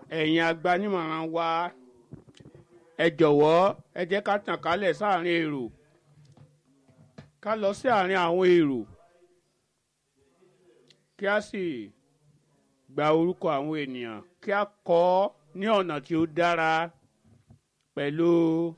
ẹ̀yin agbanímọ̀ràn wa ẹ jọ̀wọ́ ẹ jẹ́ ká tàn kálẹ̀ sáàrin èrò ká lọ sí àárín àwọn èrò kí a sì gba orúkọ àwọn ènìyàn kí a kọ ọ́ ní ọ̀nà tí ó dára pẹ̀lú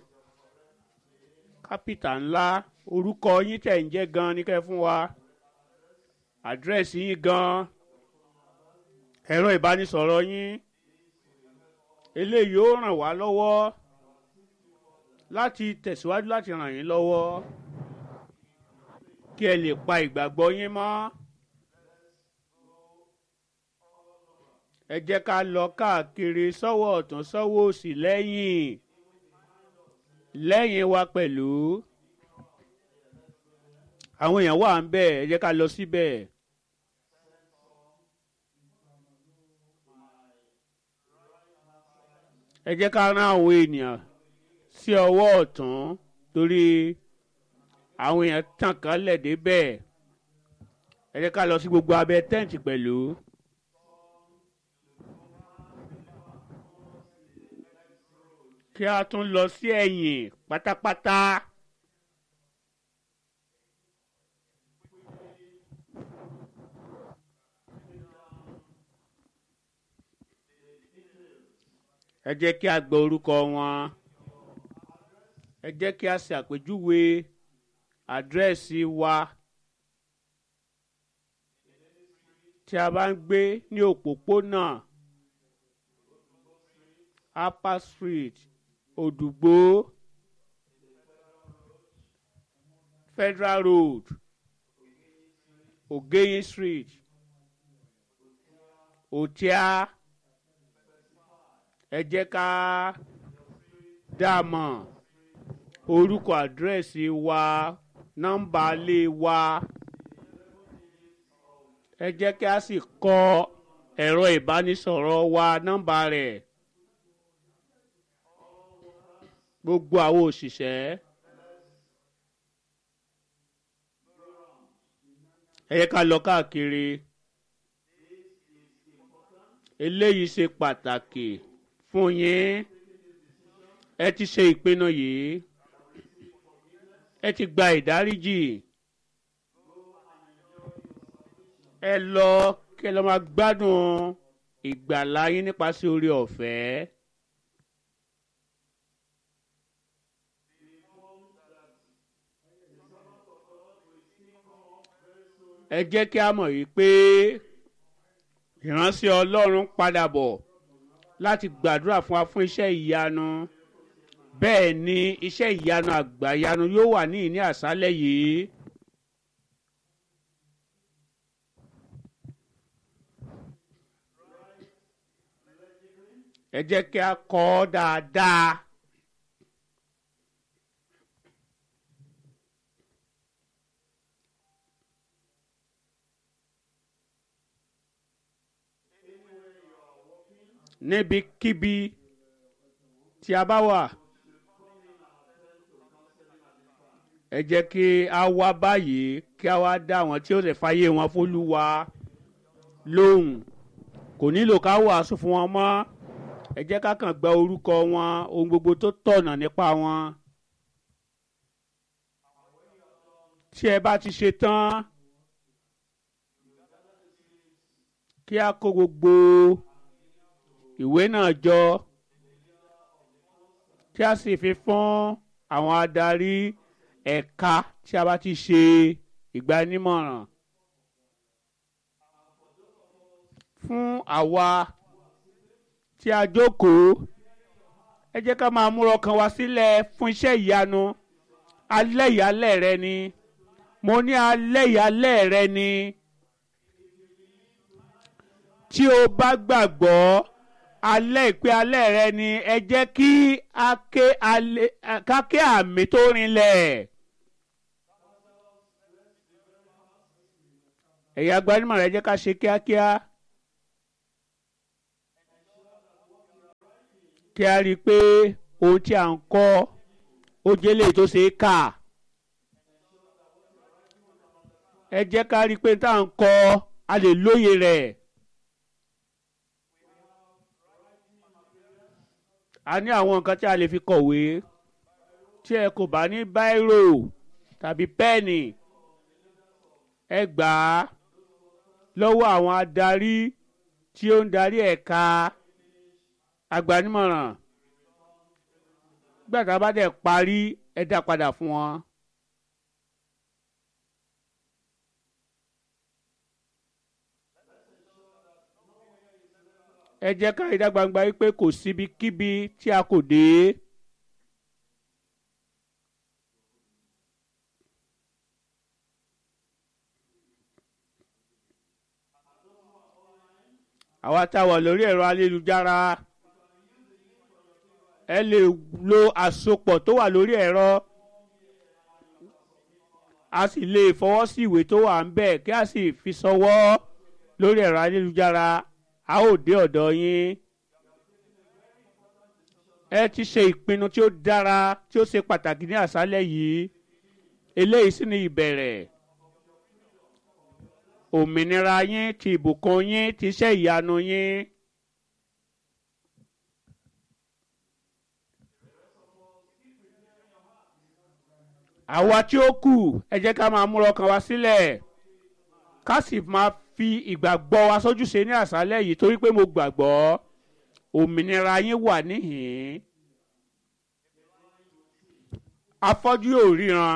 kápítà ńlá orúkọ yín tẹ̀ ń jẹ́ gan ní kẹ́ fún wa àdírẹ́sì yín gan ẹ̀rọ ìbánisọ̀rọ̀ yín eléyìí ó ràn wá lọ́wọ́ láti tẹ̀síwájú láti ràn yín lọ́wọ́ kí ẹ lè pa ìgbàgbọ́ yín mọ́. ẹ jẹ́ ká lọ káàkiri sọ́wọ́ ọ̀tún sọ́wọ́ òsì lẹ́yìn lẹ́yìn wa pẹ̀lú àwọn èèyàn wà ń bẹ̀ ẹ jẹ́ ká lọ síbẹ̀. ẹ jẹ́ ká rán àwọn ènìyàn sí ọwọ́ ọ̀tún torí àwọn èèyàn tàn kálẹ̀ débẹ̀ ẹ jẹ́ ká lọ sí gbogbo abẹ́ tẹ́ǹtì pẹ̀lú. kí a tún lọ sí ẹ̀yìn pátápátá. ẹ jẹ́ kí a gbọ́ orúkọ wọn ẹ jẹ́ kí a ṣe àpèjúwe àdírẹ́sì wa tí a bá ń gbé ní òpópónà upper street òdùgbò federal road ogeyin street òtíá ẹ jẹ́ ká dá a mọ̀ orúkọ àdírẹ́sì wa nọ́mbà ilé wa ẹ jẹ́ kí a sì kọ ẹ̀rọ ìbánisọ̀rọ̀ wa nọ́mbà rẹ̀ gbogbo àwọn òṣìṣẹ́ ẹ yẹ ká lọ káàkiri eléyìí ṣe pàtàkì fún yín ẹ ti ṣe ìpinnu yìí ẹ ti gba ìdáríjì ẹ lọ kí ẹ lọ máa gbádùn ìgbàlá yín nípasẹ̀ orí ọ̀fẹ́. ẹ jẹ́ kí a mọ̀ yìí pé ìránṣẹ́ ọlọ́run padà bọ̀ láti gbàdúrà fún wa fún iṣẹ́ ìyanu bẹ́ẹ̀ ni iṣẹ́ ìyanu àgbàyanu yóò wà ní ìní àṣálẹ̀ yìí. ẹ jẹ́ kí a kọ́ ọ dáadáa. níbikíbi tí a bá wà ẹ jẹ́ kí a wá báyìí kí a wá dá àwọn tí ó lè fàyè wọn fólúwa lóhùn kò nílò ká wàásù fún wọn mọ́ ẹ jẹ́ ká kàn gba orúkọ wọn ohun gbogbo tó tọ̀nà nípa wọn tí ẹ bá ti ṣe tán kí a kó gbogbo ìwé náà jọ kí a sì fi fún àwọn adarí ẹ̀ka tí a bá ti ṣe ìgbanímọ̀ràn fún àwa tí a jókòó ẹ jẹ́ ká máa múra ọkàn wa sílẹ̀ fún iṣẹ́ ìyanu alẹ́ ìyálẹ̀ rẹ ni mo ní alẹ́ ìyálẹ̀ rẹ ni tí o bá gbàgbọ́ alẹ́ ìpè alẹ́ rẹ ni ẹ jẹ́ kí a ké àmì tó rinlẹ̀. ẹ̀yà gbanímọ̀ rẹ jẹ́ ká ṣe kíákíá. kí a rí i pé ohun tí a ń kọ́ ó jẹ́ lè tó ṣe é kà. ẹ jẹ́ ká rí i pé tá à ń kọ́ a lè lóye rẹ̀. a ní àwọn nǹkan tí a lè fi kọ̀wé tí ẹ kò bá ní báírò tàbí pẹ́ẹ̀nì ẹ gbà á lọ́wọ́ àwọn adarí tí ó ń darí ẹ̀ka agbanimọ̀ràn gbàtà bá dẹ̀ parí ẹ dá padà fún wọn. ẹ jẹ́ ká rí dá gbangba wípé kò síbikíbi tí a kò dé. àwa tá a wà lórí ẹ̀rọ ayélujára ẹ lè lo àsopọ̀ tó wà lórí ẹ̀rọ a sì lè fọwọ́ sí ìwé tó wà ń bẹ̀ kí a sì fi sọwọ́ lórí ẹ̀rọ ayélujára a ó dé ọ̀dọ̀ yín ẹ ti ṣe ìpinnu tí ó dára tí ó ṣe pàtàkì ní àṣálẹ́ yìí eléyìí sì ni ìbẹ̀rẹ̀ òmìnira yín ti ìbùkún yín ti iṣẹ́ ìyanu yín. àwa tí ó kù ẹ jẹ́ ká máa múra ọkàn wa sílẹ̀ ká sì máa fi ìgbàgbọ́ wa sójúṣe ní àṣálẹ́ yìí torí pé mo gbàgbọ́ òmìnira yín wà níhìn-ín afọ́jú yóò ríran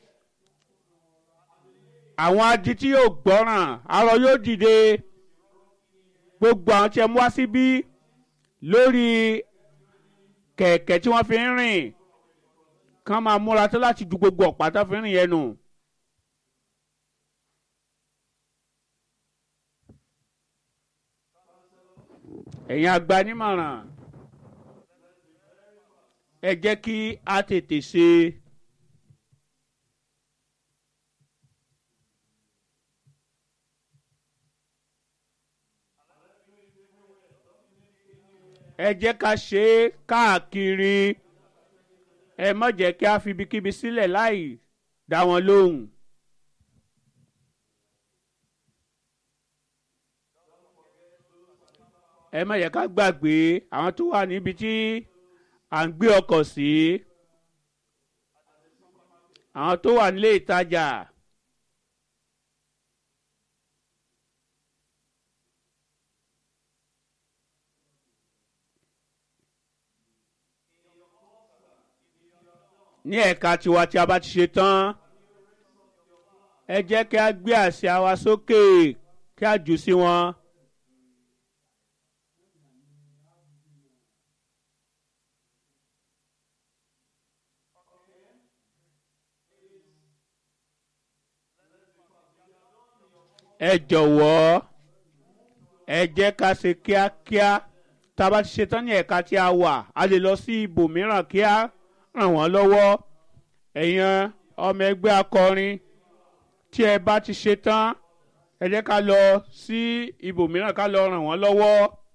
àwọn adití yóò gbọ́ràn arọ yóò dìde gbogbo àwọn tí ẹ mú wá síbí lórí kẹ̀kẹ́ tí wọ́n fi ń rìn kán máa múra tó láti ju gbogbo ọ̀pá tó fi ń rìn yẹn nù. ẹ̀yin agbanímọ̀ràn ẹ jẹ́ kí a tètè ṣe. ẹ jẹ́ ká ṣe é káàkiri ẹ má jẹ́ kí a fi ibikíbi sílẹ̀ láì dá wọn lóhùn. ẹ má yẹ ká gbàgbé àwọn tó wà níbi tí à ń gbé ọkọ̀ sí àwọn tó wà nílé ìtajà. ní ẹ̀ka tiwa tí a bá ti ṣe tán ẹ jẹ́ kí a gbé àsíá wa sókè kí a jù sí wọn. ẹ jọ̀wọ́ ẹ jẹ́ ká ṣe kíákíá tá a bá ti ṣe tán ní ẹ̀ka tí a wà a lè lọ sí ibòmíràn kíá ràn wọ́n lọ́wọ́ ẹ̀yin ọmọ ẹgbẹ́ akọrin tí ẹ bá ti ṣe tán ẹ jẹ́ ká lọ sí ibòmíràn ká lọ ràn wọ́n lọ́wọ́.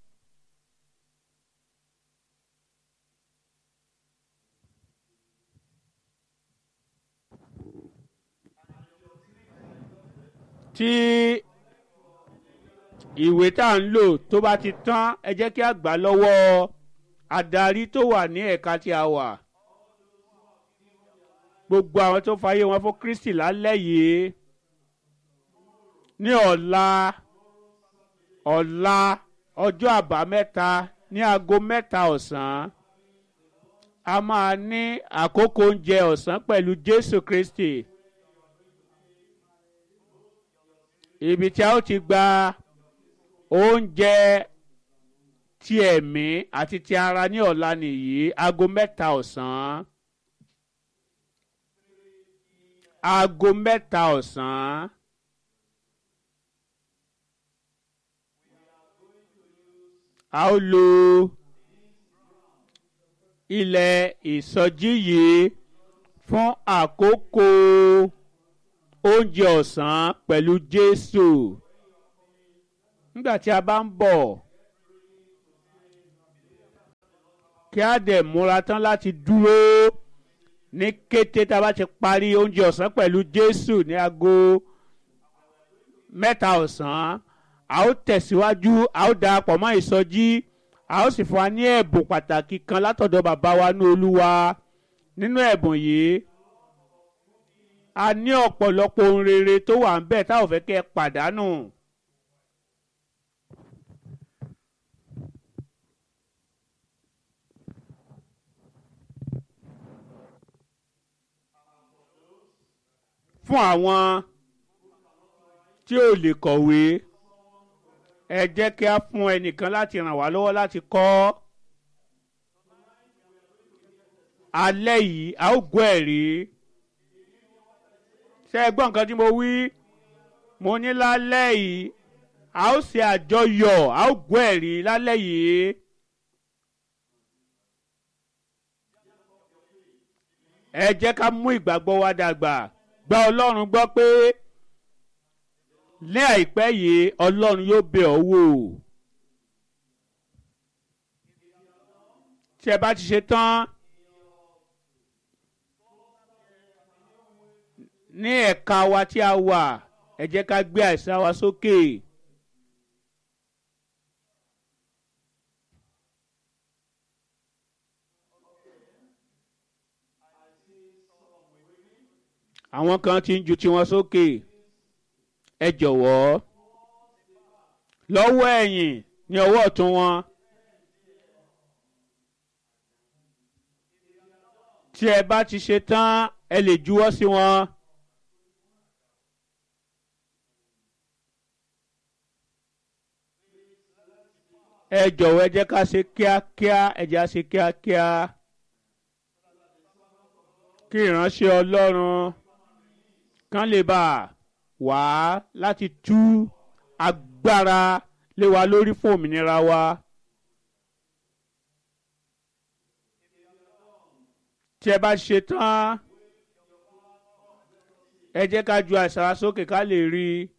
tí ìwé tá à ń lò tó bá ti tán ẹ jẹ́ kí a gbà lọ́wọ́ adarí tó wà ní ẹ̀ka tí a wà gbogbo àwọn tó fàyè wọn fún kristi lálẹ́ yìí ní ọ̀la ọ̀la ọjọ́ àbámẹ́ta ní aago mẹ́ta ọ̀sán a máa ní àkókò oúnjẹ ọ̀sán pẹ̀lú jésù kristi ibi tí a ó ti gba oúnjẹ ti ẹ̀mí àti ti ara ní ọ̀la nìyí aago mẹ́ta ọ̀sán. aago mẹ́ta ọ̀sán. a ó lo ilẹ̀ ìsọjí yìí fún àkókò oúnjẹ ọ̀sán pẹ̀lú Jésù. nígbà tí a bá ń bọ̀ kí a dẹ̀ múra tán láti dúró ní kété tá a bá ti parí oúnjẹ ọ̀sán pẹ̀lú Jésù ní aago mẹ́ta ọ̀sán a ó tẹ̀síwájú a ó darapọ̀ mọ́ ìsọjí a ó sì fún wa ní ẹ̀bùn pàtàkì kan látọ̀dọ̀ bàbá wa ní olúwa nínú ẹ̀bùn yìí a ní ọ̀pọ̀lọpọ̀ ohun rere tó wà ń bẹ̀ tá ò fẹ́ kẹ́ ẹ pàdánù. fún àwọn tí ò lè kọ̀wé ẹ jẹ́ kí a fún ẹnìkan láti ràn wá lọ́wọ́ láti kọ́ alẹ́ yìí a ó gbọ́ ẹ̀rí ṣé ẹ gbọ́ nǹkan tí mo wí mo ní lálẹ́ yìí a ó ṣe àjọyọ̀ a ó gbọ́ ẹ̀rí lálẹ́ yìí. ẹ jẹ́ ká mú ìgbàgbọ́ wa dàgbà gba ọlọ́run gbọ́ pé ní àìpẹ́ yìí ọlọ́run yóò bẹ̀ ọ́ wò. tí ẹ bá ti ṣe tán ní ẹ̀ka wa tí a wà ẹ jẹ́ ká gbé àìsàn wa sókè. àwọn kan ti ń ju tiwọn sókè ẹ jọ̀wọ́ lọ́wọ́ ẹ̀yìn ní ọwọ́ ọ̀tún wọn tí ẹ bá ti ṣe tán ẹ lè juwọ́ sí wọn. ẹ jọ̀wọ́ ẹ jẹ́ ká ṣe kíákíá ẹ jẹ́ á ṣe kíákíá kí ìránṣẹ́ ọlọ́run kan lè bá wá láti tú agbára lé wa lórí fún òmìnira wa. tí ẹ bá ṣe tán ẹ jẹ́ ká ju àìsàn wa sókè ká lè rí i.